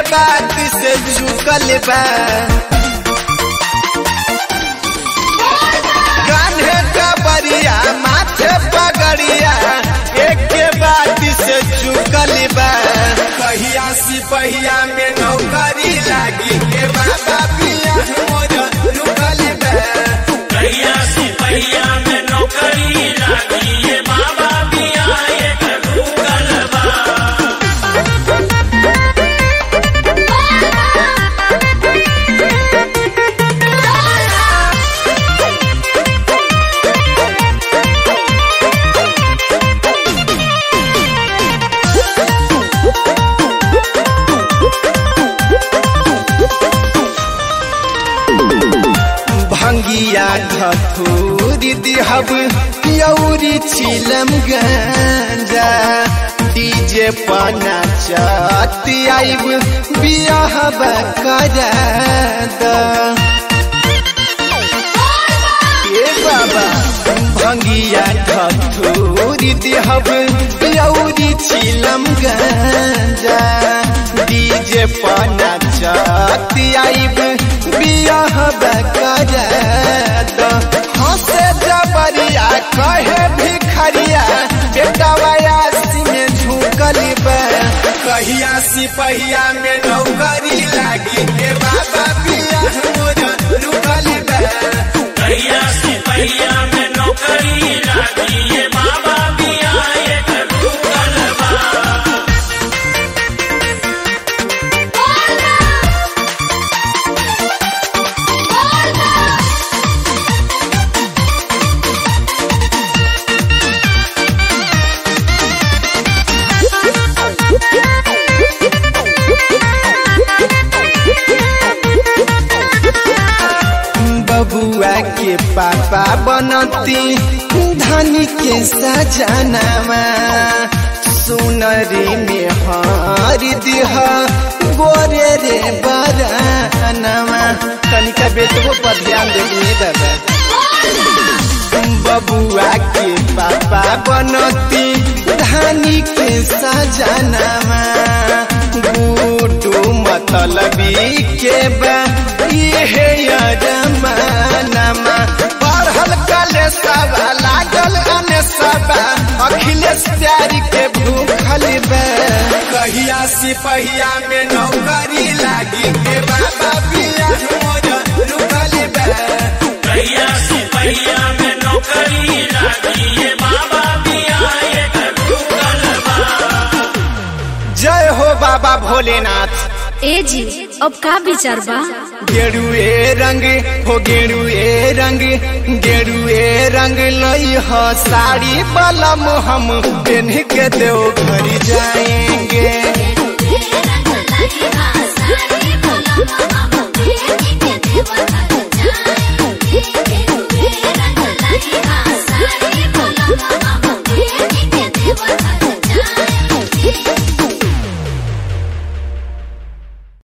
बात से झुकल बा कान्हे कबरिया माथे पगड़िया एक के बात से झुकल बा कहिया सिपहिया में नौकरी लागी के बाबा पिया मोर रुकल बा कहिया सिपहिया में नौकरी लागी ये बाबा पिया एक गूगल बा भंगिया धथूरी दिहब यौरी छिलम गंजा डीजे पना चती आइब बियाह करा द ए बाबा भंगिया धथूरी दिहब यौरी छिलम गंजा डीजे पना चती आइब बियाह करा द हंसे जबरिया कहे भिखरिया बेटा वयासी में झुकल बा कहिया सिपहिया में नौकरी लागी के बाबा पिया मोर रुकल बा कहिया सिपहिया में नौकरी लागी ये बाबा पिया एक गूगल बा बबुआ के पापा बनती धनी के सजनामा सुनरी में हर दिह गोरे रे बरानमा तनिका बेटको पर ध्यान देनी दादा बबुआ के पापा बनती धानी के सजनामा बूटू मतलबी के बा इहे जमानामा पढ़ल कले सबा लागल अने सबा अखिलेश प्यारी के भूखल बा कहिया सिपहिया में नौकरी लागी के बाबा पिया मोर रुकल बा कहिया सिपहिया में नौकरी लागी ये बाबा पिया एक गूगल बा जय हो बाबा भोलेनाथ ए जी अब का विचार बा गेरुए रंग हो गेरुए रंग गेरुए रंग लई हो साड़ी बलम हम पेन्ह के देव घर जाएंगे